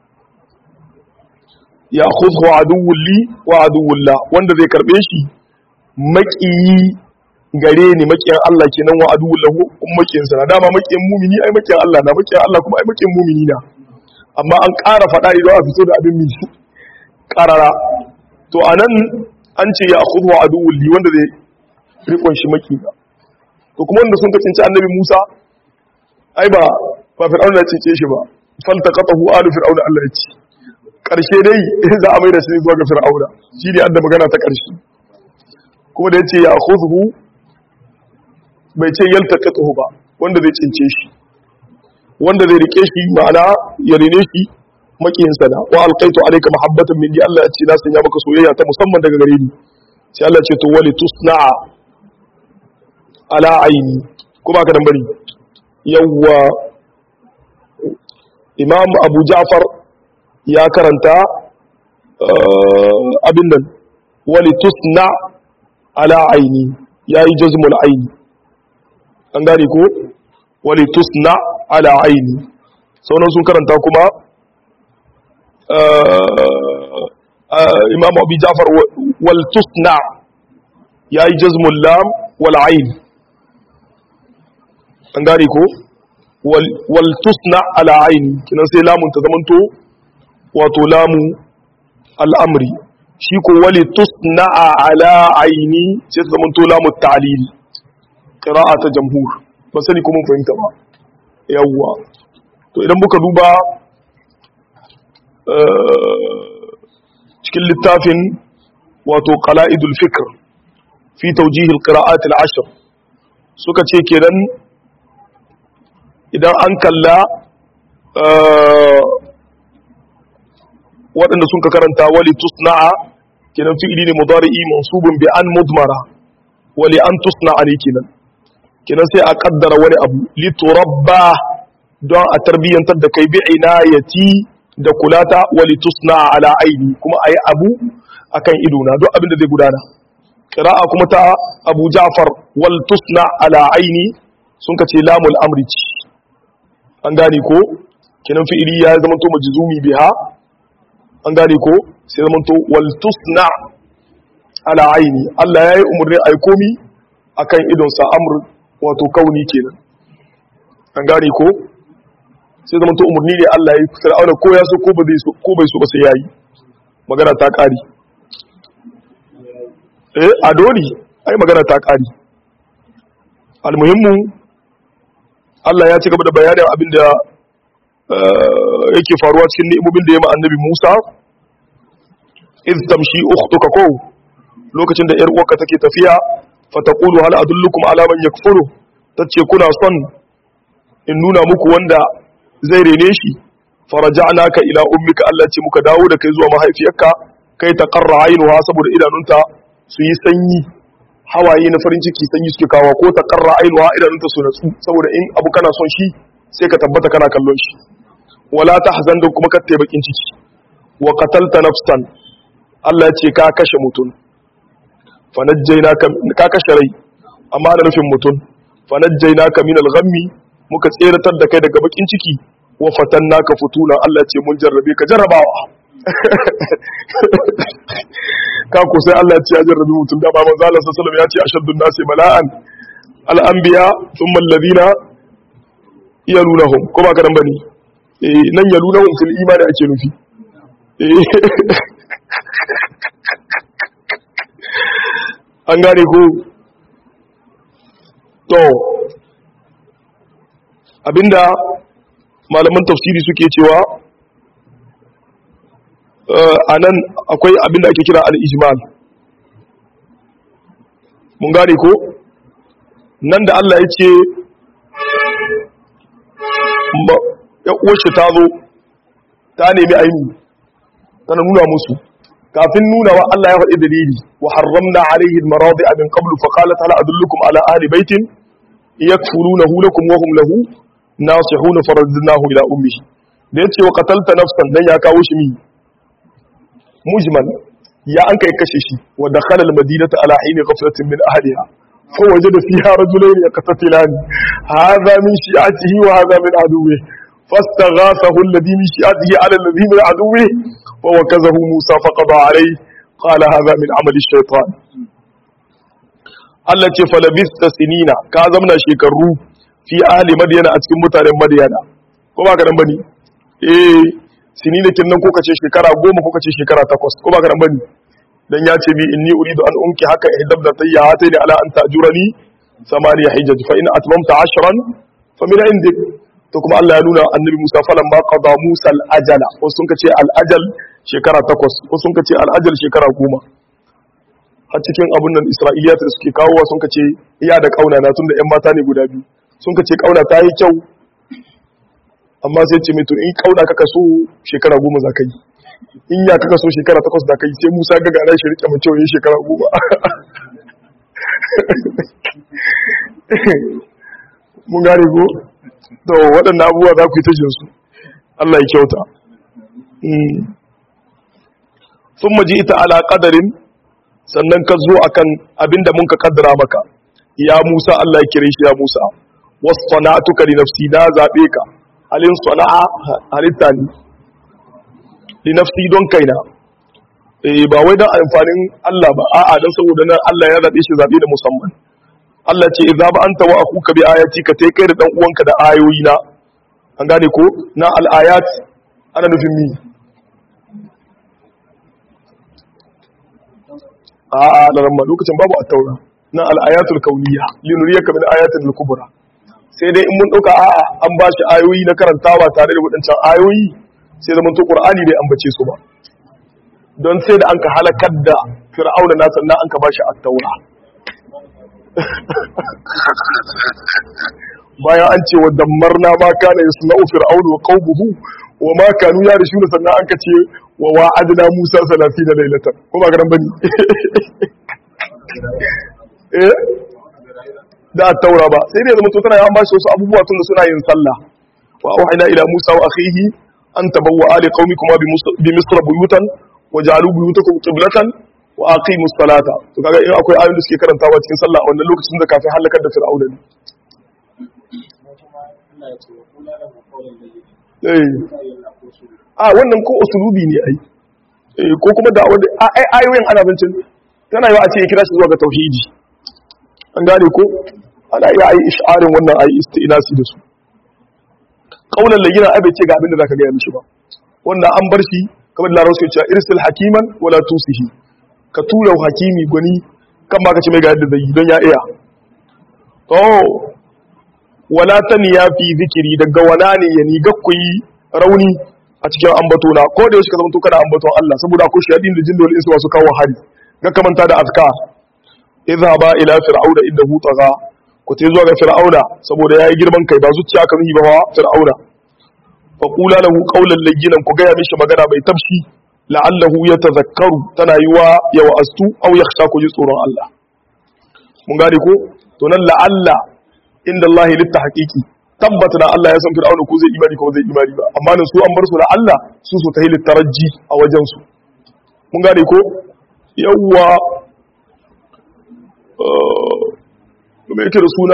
ya khudhu aduwwun li wa aduwwullah wanda zai karbe shi makiyi gare ni makiyan Allah kenan wa aduwwullahu kuma makiyin sa dama makiyin mumini ai makiyan Allah na makiyan Allah kuma ai makiyin mumini na amma an ƙara faɗa idan a fito da abin mi ƙarara to anan an ce ya khudhu aduwwun li wanda zai rikon shi makiya to kuma wanda sun kacinci annabi Musa ai ba ba fir'auna ya cece shi ba faltaqatahu alu fir'auna Allah ya ce karshe dai za a mai da shi zuwa ga fir'auna shi ne adda magana ta karshe kuma da yace ya khudhu bai ce yaltaqatahu ba wanda zai cince shi wanda zai rike shi ma'ana ya rene shi makiyin sana wa alqaitu alayka mahabbatan minni Allah ya ce na sanya maka soyayya ta musamman daga gare ni sai Allah ya ce to wali tusna'a ala aini ko ba ka nan bari yawwa imam abu ja'far ya karanta abin nan wali tusna ala aini yayi jazmul aini an gane ko wali tusna ala aini sauran sun karanta kuma imam abu ja'far wal tusna yayi jazmul lam wal aini an gane ko wal tusna ala aini kinan sai lamun ta zamanto wato lamu al'amri shi ko wali tusna ala aini sai ta zamanto lamu ta'lil qira'a ta jamhur ba sani ko mun fahimta ba yawwa to idan muka duba cikin littafin wato qala'idul fikr fi tawjih al-qira'at al-ashr suka ce kenan idan an kalla waɗanda sun ka karanta wali tusna'a kenan fi'ili ne mudari'i mansubun bi an mudmara wali an tusna'a ne kenan kenan sai a kaddara wani abu li turabba don a tarbiyyantar da kai bi inayati da kulata wali tusna'a ala aini kuma ayi abu akan ido na duk abin da zai gudana qira'a kuma ta Abu Ja'far wal tusna ala aini sun ka ce lamul amri an gane ko kenan fi'ili ya zama to majzumi biha an gane ko sai zama to wal tusna ala aini Allah yayi umurni ai komi akan idon sa amr wato kauni kenan an gane ko sai zama to umurni ne Allah yayi fir'auna ko ya so ko ba zai so ko bai so ba sai yayi magana ta kari eh adori ai magana ta kari almuhimmu Allah ya ci gaba da bayanin abin da yake faruwa cikin ni'imomin da ya ma annabi Musa iz tamshi ukhtuka ko lokacin da yar uwarka take tafiya fa taqulu hal adullukum ala man yakfuru tace kuna son in nuna muku wanda zai rene shi faraja'naka ila ummika Allah ce muka dawo da kai zuwa mahaifiyarka kai ta qarra ainuha saboda idanunta su yi sanyi hawaye na farin ciki sanyi suke kawo ko ta qarra ainuha idanunta su natsu saboda in abu kana son shi sai ka tabbata kana kallon shi wala tahzan da kuma ka bakin ciki wa qatalta nafsan Allah ya ce ka kashe mutum fanajjaynaka ka kashe rai amma da nufin mutum fanajjaynaka min al-ghammi muka tseratar da kai daga bakin ciki wa fatannaka futuna Allah ce mun jarrabe ka jarrabawa ka ko sai Allah ce ya jarrabe mutum da ba manzo Allah sallallahu alaihi wasallam ya ce ashaddun nasi bala'an al-anbiya thumma alladhina yalunahum ko ba ka dan bane eh nan yalunahum fil imani ake nufi an gane ko to abinda malaman tafsiri suke cewa a nan akwai abinda ake kira al-ijmal mun gane ko nan da Allah ya ce uwarshi ta zo ta nemi aini tana nuna musu kafin nuna wa Allah ya faɗi dalili wa harramna alaihi al-maradi min qablu fa qalat hal adullukum ala ahli baitin yakfurunahu lakum wa hum lahu nasihun faradnahu ila ummihi da yace wa qatalta nafsan dan ya kawo shi mi mujmal ya an kai kashe shi wa dakhala al-madinata ala hini ghaflatin min ahliha fa wajada fiha rajulayn yaqtatilan hadha min shi'atihi wa hadha min aduwwihi فاستغاثه الذي من شيعته على الذي من عدوه ووكزه موسى فقضى عليه قال هذا من عمل الشيطان Allah ce falabista sinina ka zamna shekaru fi ahli madiyana a cikin mutanen madiyana ko ba ka nan bane eh sinina kin nan ko kace shekara goma ko kace shekara takwas ko ba ka nan bane dan ya ce bi inni uridu an unki haka ihdab da tayya hataini ala an tajurani samaniya hijaj fa in atmamta ashran fa min indik to kuma Allah ya nuna annabi Musa falan ma qada Musa al-ajala wasu sun kace al-ajal shekara takwas wasu sun kace al-ajal shekara goma har cikin abun nan Isra'iliyat da suke kawowa sun kace iya da kauna na tunda ƴan mata ne guda biyu sun kace kauna ta yi kyau amma sai ce mai to in kauna kaka so shekara goma za ka yi in ya kaka so shekara takwas za ka yi sai Musa ga gana shi rike mace wani shekara goma mun gane ko to waɗannan abubuwa za ku yi ta jinsu Allah ya kyauta sun maji ita ala ƙadarin sannan ka zo akan abinda mun ka ƙaddara maka ya Musa Allah ya kire shi ya Musa wasu sana'atuka li nafsi na zaɓe ka halin sana'a halitta ne li nafsi don kaina eh ba wai don amfanin Allah ba a'a don saboda nan Allah ya zaɓe shi zaɓe da musamman Allah ce idza ba anta wa akuka bi ayati ka tai kai da dan uwanka da ayoyi na an gane ko na al ayat ana nufin mi a a da ramma lokacin babu at-taura na al ayatul kauniyya linuriyaka min ayatil kubra sai dai in mun dauka a a an ba shi ayoyi na karantawa tare da wadancan ayoyi sai zaman to qur'ani bai ambace su ba don sai da an ka halakar da fir'auna na sannan an ka ba shi at-taura bayan an ce wa dammarna ma kana yasna'u fir'aunu wa qawmuhu wa ma kanu yarishuna sannan an kace wa wa'adna Musa 30 laylatan ko ba garan bane eh da taura ba sai dai zama to tana an bashi wasu abubuwa tun da suna yin sallah wa auhayna ila Musa wa akhihi an tabawwa ali qaumikuma bi misr buyutan waj'alu buyutakum qiblatan wa aqimu salata to kaga in akwai ayoyin da suke karantawa cikin sallah a wannan lokacin da kafin halakar da fir'auna ne a wannan ko usulubi ne ai ko kuma da wanda ai ayoyin ana bincin tana yi a ce ya kira shi zuwa ga tauhidi an gane ko ana iya ai ish'arin wannan ai istinasi da su kaulan layyina ai bai ce ga abin da zaka ga mishi ba wanda an bar shi kamar da Larabci cewa irsil hakiman wala tusihi ka tura hakimi gwani kan ma ka ce mai ga yadda zai yi don ya iya to wala ta niya fi zikiri daga wana ne ya ni ku yi rauni a cikin ambatona ko da yaushe ka zama kana ambaton Allah saboda akwai shayadin da jinda wal insu wasu kawo hari ga kamanta da azkar idhaba ila fir'auna innahu tagha ku te zuwa ga fir'auna saboda yayi girman kai ba zuciya kan yi ba wa fir'auna fa qula lahu qawlan layyinan ku gaya mishi magana mai tafshi la'allahu yatazakkaru tana yiwa ya wa'astu aw yakhsha ku ji tsoron Allah mun gane ko to nan la'alla inda Allah litta haqiqi tabbata na Allah ya san fir'auna ko zai imani ko zai imani ba amma nan su an bar su la'alla su su ta hilit taraji a wajen su mun gane ko yawwa me yake da suna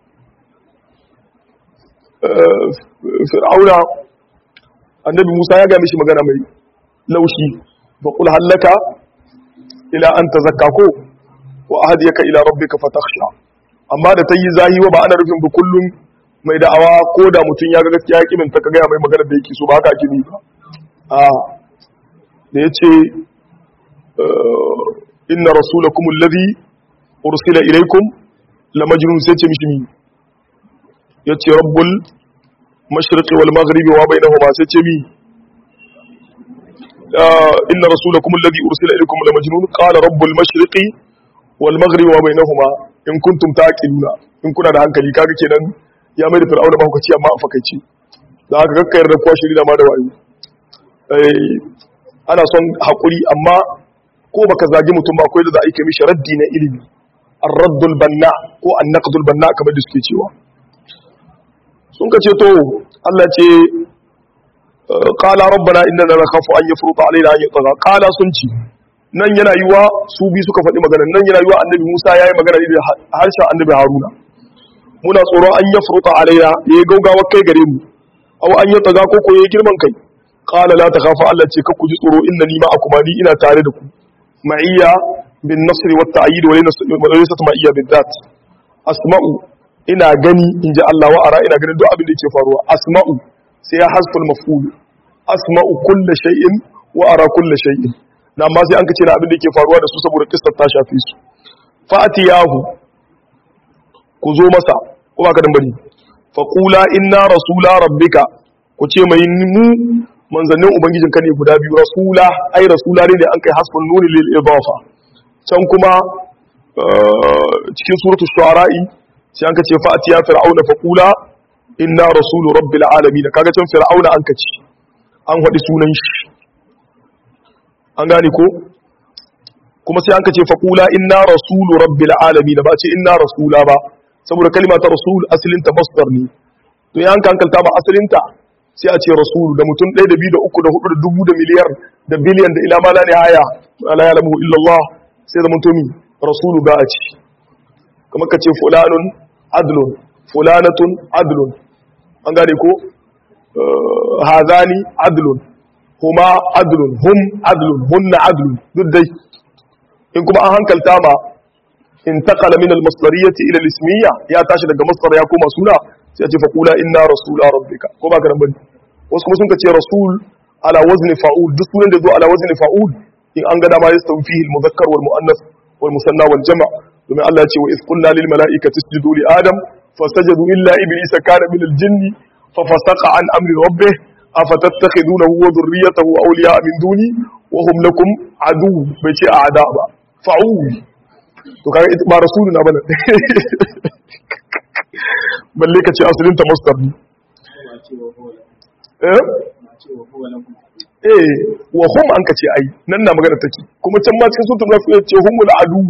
fir'auna annabi Musa ya ga mishi magana mai laushi fa qul hallaka ila an tazakka ko wa ahdiyaka ila rabbika fatakhsha amma da tayi zahi wa ba ana rufin ba kullum mai da'awa ko da mutun ya ga gaskiya ya kimin ta ga mai magana da yake so ba haka ake ba a da yace inna rasulakum alladhi ursila ilaykum lamajnun sai ce mishi mi yace rabbul mashriqi wal maghribi wa bainahuma sai ce mi inna rasulakum alladhi ursila ilaykum lamajnun qala rabbul mashriqi wal maghribi wa bainahuma in kuntum taqiluna in kuna da hankali kaga kenan ya mai da fir'auna ba hukaci amma a fakaici da haka kakkayar da kuwa shiri da ma da wayo ana son hakuri amma ko baka zagi mutum ba akwai da za a yi mishi raddi na ilimi ar-raddul banna ko an-naqdul banna kamar da suke cewa sun ka ce to Allah ce qala rabbana innana nakhafu an yafruta alaina an yatgha qala sun ci nan yana yiwa su bi suka faɗi magana nan yana yiwa annabi Musa yayi magana da harshen annabi Haruna muna tsoron an yafruta alaina yayi gaugawa kai gare mu aw an yatgha ko ko yayi girman kai qala la takhafu Allah ce ka ku ji tsoro innani ma'akum ni ina tare da ku ma'iyya bin nasri wat ta'yid wa laysa ma'iyya bid dat asma'u ina gani in ji Allah wa'ara ina ganin duk abin da ke faruwa asma'u sai ya hasful maf'ul asma'u kulla shay'in wa'ara kulla shay'in na amma sai an kace na abin da ke faruwa da su saboda kissar ta shafe su fa'atiyahu ku zo masa ko ba ka dan bari fa qula inna rasula rabbika ku ce mai mu manzannin ubangijin ka ne guda biyu rasula ai rasula ne da an kai hasfun nuni lil idafa can kuma cikin suratul shu'ara'i sai an kace fa atiya fir'auna fa qula inna rasulu rabbil alamin kaga can fir'auna an kace an hadi sunan shi an gane ko kuma sai an kace fa qula inna rasulu rabbil alamin ba ce inna rasula ba saboda kalma ta rasul asalin ta masdar ne to yan kankalta ba asalin ta sai a ce rasulu da mutum ɗaya da biyu da uku da hudu da dubu da miliyar da biliyan da ila ma la nihaya la ya'lamu illa Allah sai da mutum rasulu ga a ci kamar ka ce fulanun adlun fulanatun adlun an gane ko hazani adlun huma adlun hum adlun hunna adlun duk dai in kuma an hankalta ma intaqala min al-masdariyyati ila al-ismiyya ya tashi daga masdar ya koma suna sai a ce faqula inna rasula rabbika ko ba ka nan bane wasu kuma sun ka ce rasul ala wazni fa'ul duk sunan da zo ala wazni fa'ul in an ga dama yastawi fihi al-mudhakkar wal muannath wal musanna wal jama' domin Allah ya ce wa iz qulna lil mala'ikati isjudu li adam fasajadu illa iblisa kana min al jinni fa fasaqa an amri rabbih afatattakhidunahu wa dhurriyyatahu awliya min duni wa hum lakum adu bai ce a'da ba fa'ul to kaga ita ba rasuluna bane balle ka ce asalin ta masdar ne eh eh wa hum an ka ce ai nan na magana take kuma can ma cikin sunan rafi ce humul adu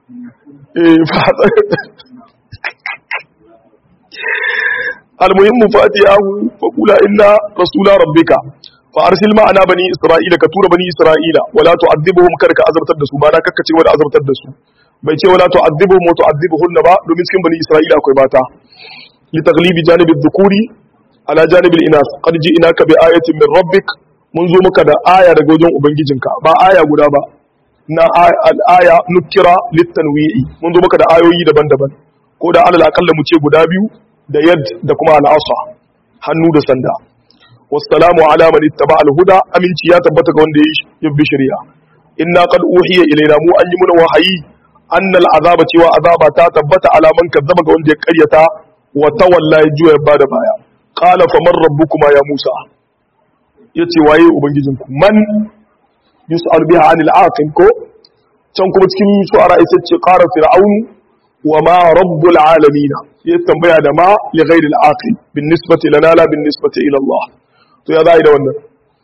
المهم فاتياه فقولا إنا رسول ربك فأرسل معنا بني إسرائيل كتور بني إسرائيل ولا تعذبهم كرك أزرت الدسو بانا ككتي ولا أزرت الدسو بيتي ولا تعذبهم وتعذبهن با دومين سكن بني إسرائيل أكوي باتا لتغليب جانب الذكور على جانب الإناث قد جئناك بآية من ربك منذ مكدا آية رجوجون أبنجيجنك با آية قدابا na al'aya nukira littanwi'i mun zo maka da ayoyi daban-daban ko da alal akalla mu ce guda biyu da yad da kuma al'asa hannu da sanda wassalamu ala man ittaba al-huda aminci ya tabbata ga wanda ya bi shari'a inna qad uhiya ilayna mu an yi muna wahayi annal azaba cewa azaba ta tabbata ala man kazzaba ga wanda ya karyata wa tawalla ya juya bada baya qala faman rabbukuma ya musa yace waye ubangijinku man yus'al biha 'anil aqil ko can kuma cikin shu'ara isa ce qara fir'aun wa ma rabbul alamin ya tambaya da ma li ghairi al-aqil bin nisbati lana la bin nisbati ila Allah to ya za a yi da wannan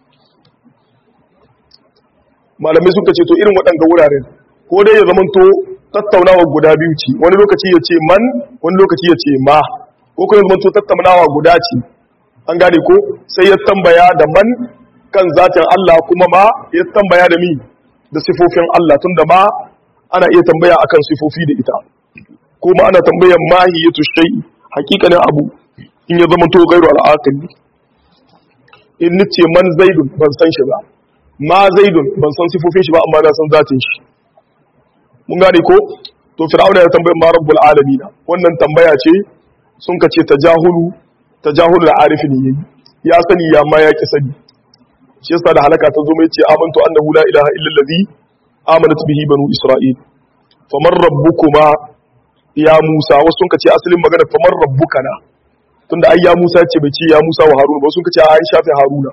malamai suka ce to irin waɗanda wuraren ko dai ya zamanto tattaunawa guda biyu ce wani lokaci ya ce man wani lokaci ya ce ma ko kuma ya zamanto tattaunawa guda ce an gane ko sai ya tambaya da man kan zatin Allah kuma ma ya tambaya da mi da sifofin Allah tunda ma ana iya tambaya akan sifofi da ita kuma ana tambayan mahiyatu shay'i hakikanin abu in ya zama to gairu al'aqil in nace man zaidun ban san shi ba ma zaidun ban san sifofin shi ba amma na san zatin shi mun gane ko to fir'auna ya tambaye ma rabbul alamin wannan tambaya ce sun kace tajahulu tajahulu al-arif ne yayi ya sani ya ma ya ki sani shi yasa da halaka ta zo mai ce amantu annahu la ilaha illa allazi amanat bihi banu isra'il faman rabbukuma ya Musa wasu sun kace asalin magana famar rabbuka na tunda ai ya Musa ce bai ce ya Musa wa Haruna ba sun kace ai shafi Haruna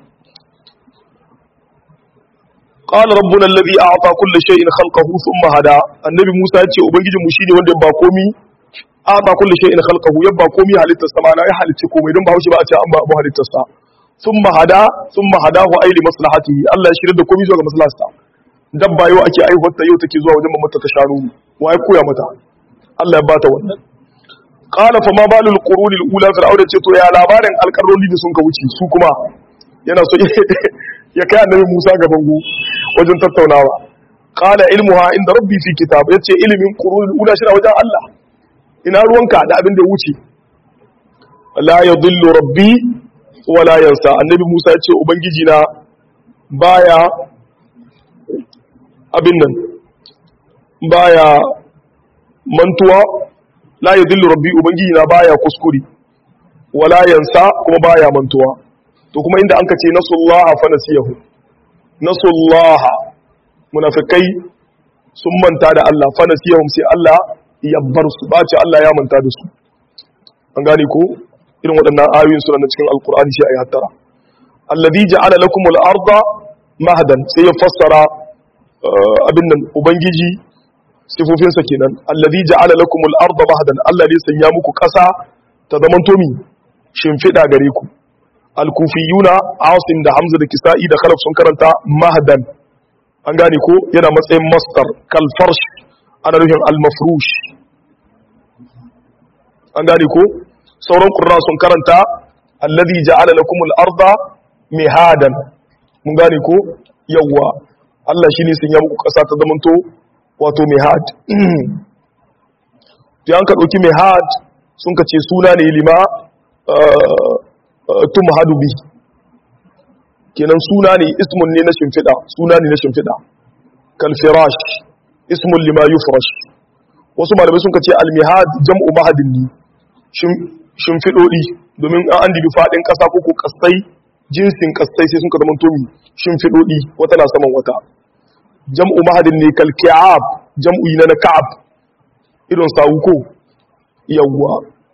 qala rabbuna alladhi a'ta kulli shay'in khalqahu thumma hada annabi Musa ce ubangijin mu shine wanda ba komi a'ta kulli shay'in khalqahu yabba komi halittar sama na ya halicce komai don ba haushi ba a ce an ba abu halittar sa thumma hada thumma hadahu ay li maslahatihi Allah ya shirya da komi zuwa ga maslaharsa dabba yau ake aihuwar ta yau take zuwa wajen mamata ta shanu wa ya koya mata Allah ya bata wannan qala fa ma balul quruni ula fir'auna ce to ya labarin alƙarroli da sun ka wuce su kuma yana so ya kai annabi Musa ga bango wajen tattaunawa qala ilmuha inda rabbi fi kitab yace ilimin quruni ula shi wajen Allah ina ruwanka da abin da ya wuce la yadhillu rabbi wala yansa annabi Musa yace ubangiji na baya abin nan baya mantuwa la yadillu rabbi ubangiji na baya kuskure wala yansa kuma baya mantuwa to kuma inda anka ce nasullaha fa nasiyahu nasullaha munafikai sun manta da Allah fa nasiyahum sai Allah ya bar su ba ce Allah ya manta da su an gane ko irin waɗannan ayoyin suna cikin alqur'ani sai ayi hattara alladhi ja'ala lakumul arda mahdan sai ya fassara abin nan ubangiji sifofinsa kenan allazi ja'ala lakumul arda mahdan Allah ne sanya muku ƙasa ta zaman tomi shimfida gare ku al-kufiyuna asim da hamza da kisa'i da khalaf sun karanta mahdan an gane ko yana matsayin masdar kal farsh ana nufin al-mafrush an gane ko sauran qurra sun karanta allazi ja'ala lakumul arda mihadan mun gane ko yawwa Allah shi ne sun yi muku ƙasa ta zamanto wato mihad to yanka ɗauki mihad sun ka ce suna ne lima tum hadubi kenan suna ne ismun ne na shimfiɗa suna ne na shimfiɗa kalfirash ismun lima yufrash wasu malamai sun ka ce almihad jam'u mahadin ne shimfiɗoɗi domin an an dibi faɗin ƙasa ko ko ƙasai jinsin ƙasai sai sun ka zama tomi shimfiɗoɗi wata na saman wata jam'u mahadin ne kalki'ab jam'u na na ka'ab irin sawuko yawwa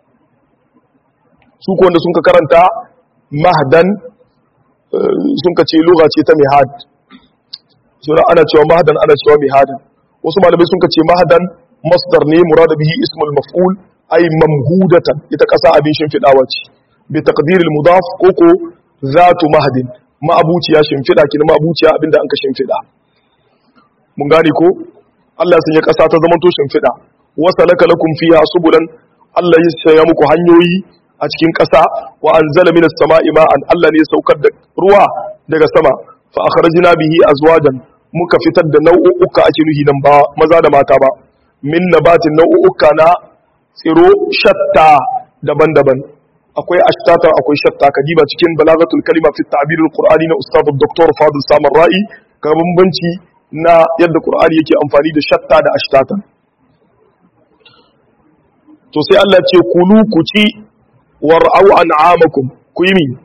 su wanda sun ka karanta mahdan sun ka ce loga ce ta mihad suna ana cewa mahdan ana cewa mihadan wasu malamai sun ka ce mahdan masdar ne murada bihi ismul maf'ul ay mamhudatan ita kasa abin shimfidawa ce bi taqdiril mudaf koko zatu mahdin ma'abuciya shimfida kin ma'abuciya abinda an ka shimfida mun gane ko Allah sun ya kasa ta zama to shimfida wasalaka lakum fiha subulan Allah ya saya muku hanyoyi a cikin ƙasa wa anzala minas sama'i ma'an Allah ne ya saukar da ruwa daga sama fa akhrajna bihi azwajan muka fitar da nau'uka ake nuhi nan ba maza da mata ba min nabatin nau'uka na tsiro shatta daban-daban akwai ashtata akwai shatta kadiba cikin balagatul kalima fi ta'birul qur'ani na ustad dr fadil samar ra'i ga bambanci na yadda qur'ani yake amfani da shatta da ashtata to sai Allah ce kulu ku ci war'au an'amakum ku yi mi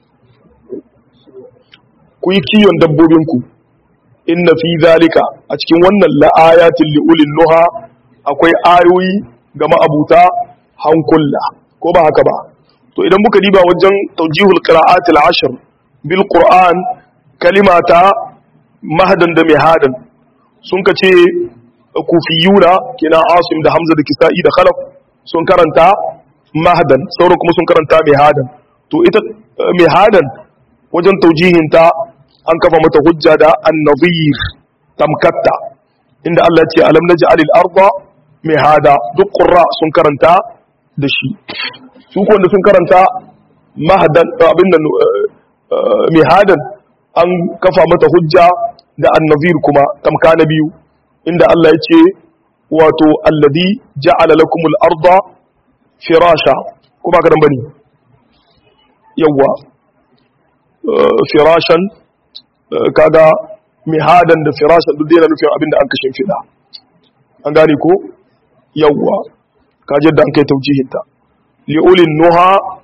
ku yi kiyon dabbobinku inna fi zalika a cikin wannan la'ayatin li'ulin nuha akwai ayoyi ga ma'abuta hankulla ko ba haka ba to idan muka diba wajen taujihul qira'atil ashr bil qur'an kalimata mahdan da mihadan sun kace kufiyuna kina asim da hamza da kisa'i da khalaf sun karanta mahdan sauran kuma sun karanta mihadan to ita mihadan wajen taujihinta an kafa mata hujja da an-nadhir tamkatta inda Allah ce alam naj'al al-arda mihada duk qurra sun karanta da shi su ko wanda sun karanta mahdan abin nan mihadan an kafa mata hujja da an-nadhir kuma tamka na biyu inda Allah ya ce wato alladhi ja'ala lakum al-arda firasha kuma ka dan bane yawa firashan kaga mihadan da firashan duk yana nufin abinda an kashin fida an gane ko yawa kaje da an kai taujihinta li'ulin nuha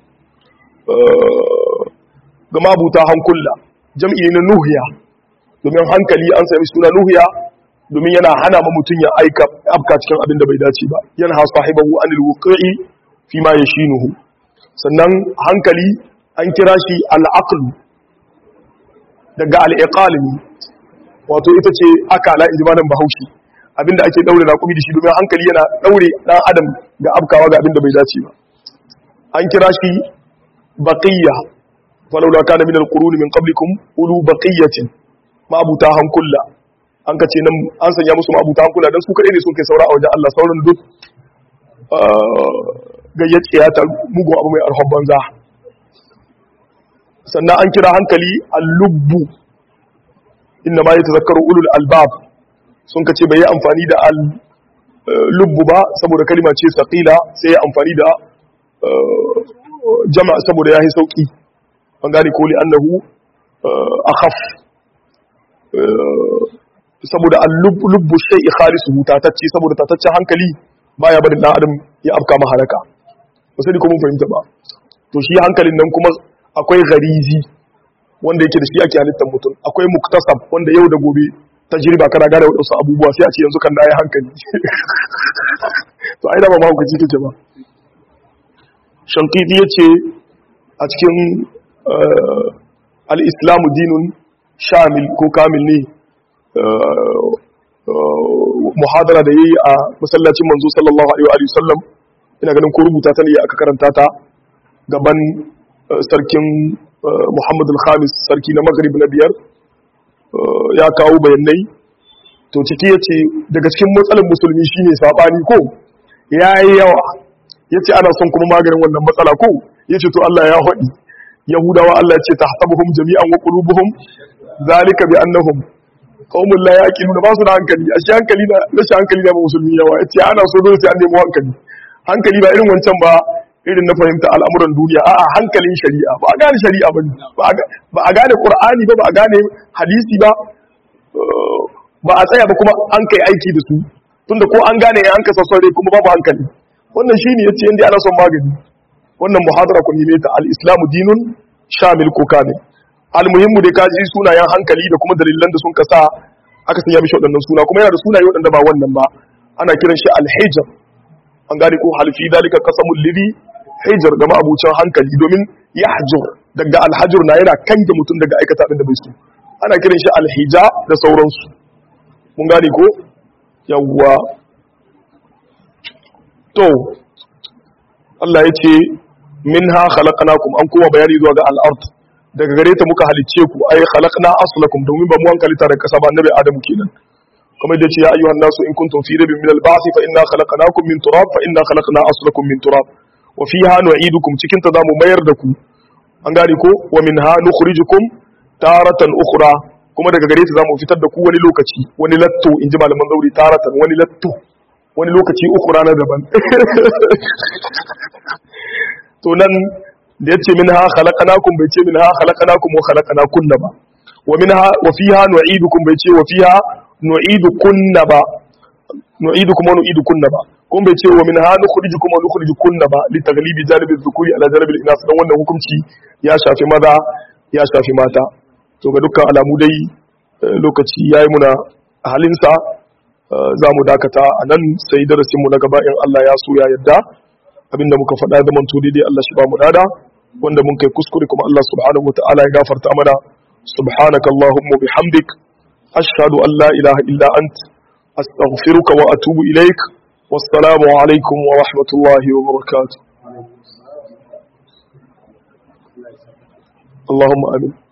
ga mabuta hankula jam'i na nuhiya domin hankali an sami suna nuhiya domin yana hana ma mutum ya aika afka cikin abin da bai dace ba yana ha sahibahu anil wuqi'i fi ma yashinuhu sannan hankali an kira shi al-aql daga al-iqalimi wato ita ce akala inji malam bahaushe abinda ake daure raƙumi da shi domin hankali yana daure dan adam ga afkawa ga abin da bai dace ba an kira shi baqiyya falawla kana min al-quruni min qablikum ulu baqiyatin ma abuta hankulla an ka ce nan an sanya musu ma'abuta hankula don su kaɗai ne sun kai saura a wajen Allah sauran duk gayyaciya ta mugun abu mai arhon banza sannan an kira hankali al-lubbu inda ma ya tazakkaru ulul albab sun ka ce bai yi amfani da al-lubbu ba saboda kalima ce saƙila sai ya amfani da jama'a saboda ya yi sauƙi an gane koli annahu akhaf saboda al-lubbu shay'i khalisuhu tatacce saboda tataccen hankali baya barin dan adam ya afka maharaka ba sai ko mun fahimta ba to shi hankalin nan kuma akwai garizi wanda yake da shi ake halittar mutum akwai muktasab wanda yau da gobe tajriba kana gane wadansu abubuwa sai a ce yanzu kan na yi hankali to ai da ba mahaukaci kake ba shankiti yace a cikin al-islamu dinun shamil ko kamil ne muhadara da yayi a masallacin manzo sallallahu alaihi wa sallam ina ganin ko rubuta ta ne aka karanta ta gaban sarkin Muhammad al-Khamis sarki na Maghrib na biyar ya kawo bayanai to ciki yace daga cikin matsalar musulmi shine sabani ko yayi yawa yace ana son kuma maganin wannan matsala ko yace to Allah ya hadi yahudawa Allah ya ce tahsabuhum jami'an wa qulubuhum zalika bi annahum qaumun la yaqiluna ba su da hankali a shi hankali da rashin hankali da musulmi yawa yace ana so dole sai an nemo hankali hankali ba irin wancan ba irin na fahimta al'amuran duniya a'a hankalin shari'a ba a gane shari'a ba ba a gane qur'ani ba ba a gane hadisi ba ba a tsaya ba kuma an kai aiki da su tunda ko an gane an kasa saurare kuma babu hankali wannan shine yace inda ana son magani wannan muhadara kun nime ta al-islamu dinun shamil ko kamil almuhimmu dai kaji sunayen hankali da kuma dalilan da sun kasa aka sanya mishi waɗannan suna kuma yana da sunaye waɗanda ba wannan ba ana kiran shi alhijar an gane ko halfi dalika qasamul lidhi hijar ga ma'abucin hankali domin yahjur daga alhajur na yana kange mutum daga aikata abin da bai so ana kiran shi alhija da sauransu mun gane ko yawwa to Allah ya ce minha khalaqnakum an kuma bayani zuwa ga al-ard daga gare ta muka halicce ku ai khalaqna aslakum domin ba mu an kalita daga kasa ba annabi adamu kenan kamar da ce ya ayyuhan nasu in kuntum fi raybin min al-ba'th fa inna khalaqnakum min turab fa inna khalaqna aslakum min turab wa fiha nu'idukum cikin ta zamu mayar da ku an gane ko wa minha nukhrijukum taratan ukhra kuma daga gare ta zamu fitar da ku wani lokaci wani latto inji malaman zauri taratan wani latto wani lokaci ukhra na daban to nan da yace minha khalaqnakum bai ce minha khalaqnakum wa khalaqnakunna ba wa minha wa fiha nu'idukum bai ce wa fiha nu'idukunna ba nu'idukum wa nu'idukunna ba kun bai ce wa minha nukhrijukum wa nukhrijukunna ba li taghlibi janibi dhukuri ala janibi al-inas dan wannan hukunci ya shafi maza ya shafi mata to ga dukkan alamu dai lokaci yayi muna halinsa za mu dakata a nan sai darasinmu na gaba in Allah ya so ya yadda abinda muka faɗa da manto daidai Allah shi ba mu dada wanda mun kai kuskure kuma Allah subhanahu wataala ya gafarta mana subhanaka allahumma bihamdik ashhadu an la ilaha illa ant astaghfiruka wa atubu ilaik wassalamu alaikum wa rahmatullahi wa barakatuh اللهم امين